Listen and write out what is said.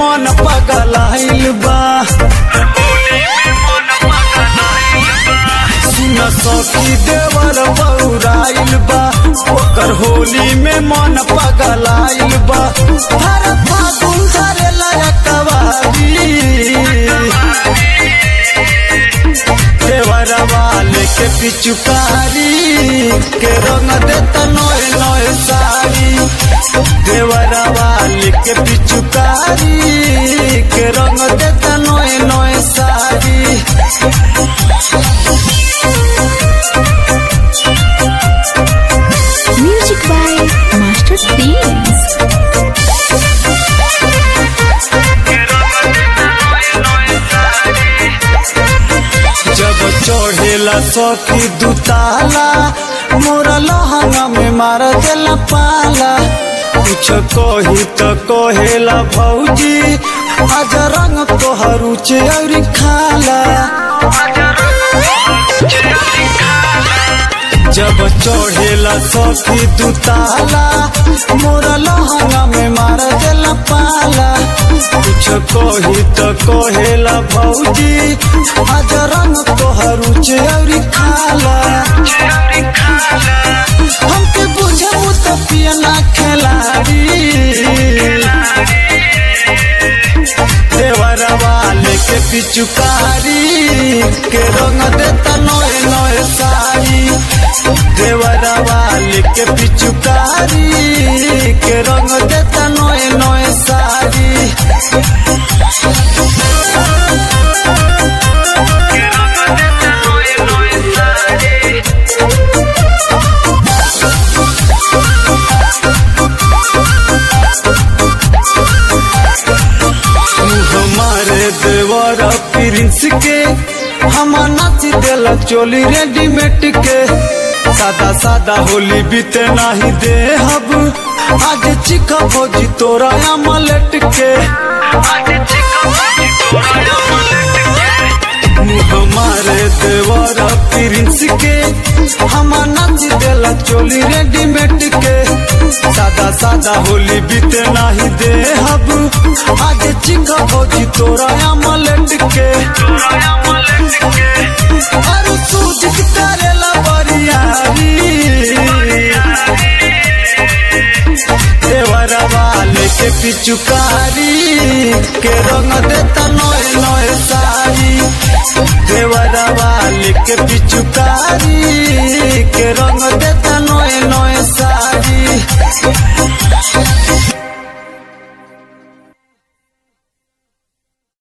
मन पगलाइल बा सुन सखी देवर बौराइल बा ओकर होली में मन पगलाइल बा हर फागुन धरेला कवारी देवरवा लेके पिचुकारी के रंग देता नोए नोए साड़ी देवरवा लेके पिचुकारी के रंग देता नोए नोए sari Music by Master Themes. जब चढ़ेला सखी दुताला मोरा लहंगा में मार देला पाला कुछ कही तो कहेला भौजी आज रंग तोहर उचे और खाला जब चढ़ेला सखी दुताला मोरा लहंगा में मार देला पाला कुछ कही तो कहेला भौजी आज रंग तोहर उचे और खाला हमके बुझबू तो पियला खिलाड़ी देवरवा लेके पिचुकारी के रंग देता नोए नोए साड़ी देवरवा लेके पिचुकारी के रंग देता नोए नोए साड़ी हमारे देवर प्रिंस के हम नाच देला चोली रेडीमेड के सादा सादा होली बीते नहीं दे हब आज चिका भोजी तोरा अमलेट के हमारे देवर प्रिंस के हम नाच देला चोली रेडीमेड के सादा सादा होली बीते नहीं दे हब आज चिका भोजी तोरा अमलेट के अरे सूझ करेला बरियारी देवरवा लेके पिचुकारी के रंग देता नोए नोए साड़ी देवरवा लेके पिचुकारी के रंग देता